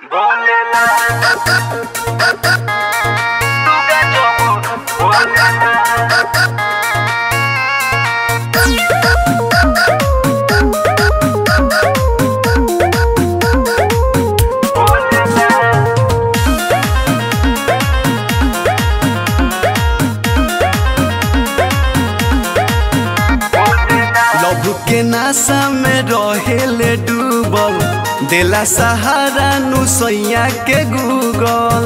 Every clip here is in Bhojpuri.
बोलेला तू का जो बोलेला लव के नाशा में रहेले डूबल देला सहारा नु सैया के गूगल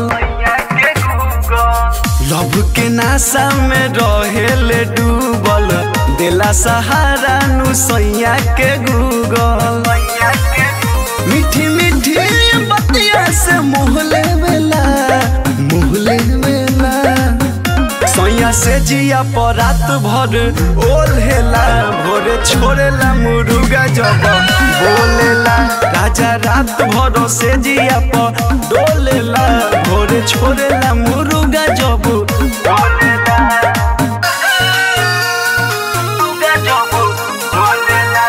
लव के नाशा में रहेले डूबल देला सहारा नु सैया के गूगल मीठी मीठी बतिया से मुँह लेवेला मुँह लेवेला सैया से जिया पर रात भर ओल्हेला भोरे छोड़ेला मुर्गा जब बोलेला राजा रात भर से जिया पर डोलेला भोरे छोड़ेला मुर्गा जब बोलेला तू का जो बोलेला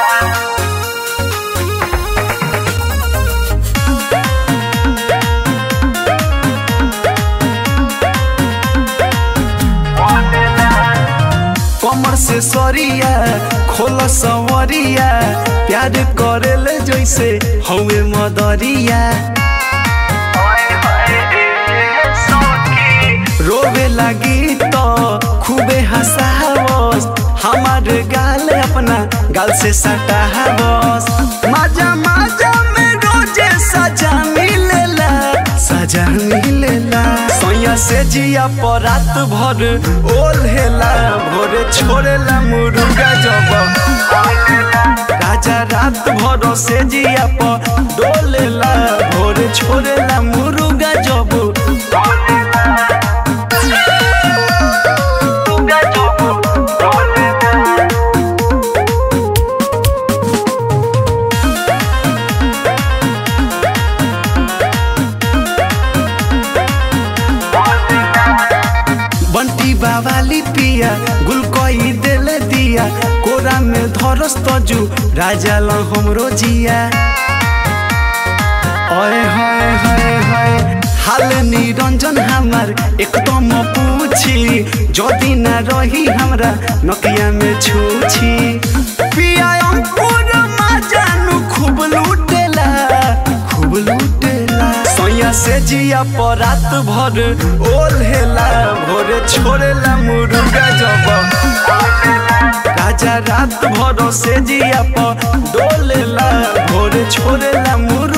कमर से सरिया खोल सवरिया प्यार करेले जैसे हवे मदरिया रोवे लगी तो खूबे हंसावस हमार गाल अपना गाल से सटावस मजा मजा में रोजे सजा मिलेला सजा मिलेला सैया से जिया पर रात भर ओल्हेला भोरे छोड़ेला मुर्गा जब राजा रात भर से जिया पर डोलेला भोरे छोड़ेला मुर्गा जब बंटी बावाली पिया गुलकोई दिल दिया कोरा में धरस तजू राजा ल हमरो जिया ओए हाय हाय हाय हाल निरंजन हमार एकदम पूछी जदि ना रही हमरा नकिया में छूछी पिया अंकुर माजानु खूब लूटेला खूब लूटेला सैया से जिया पर रात भर ओल्हेला भोरे छोड़ेला मुर्गा जब राजा रात भर से जिया पर डोलेला भोरे छोड़ेला मुर्गा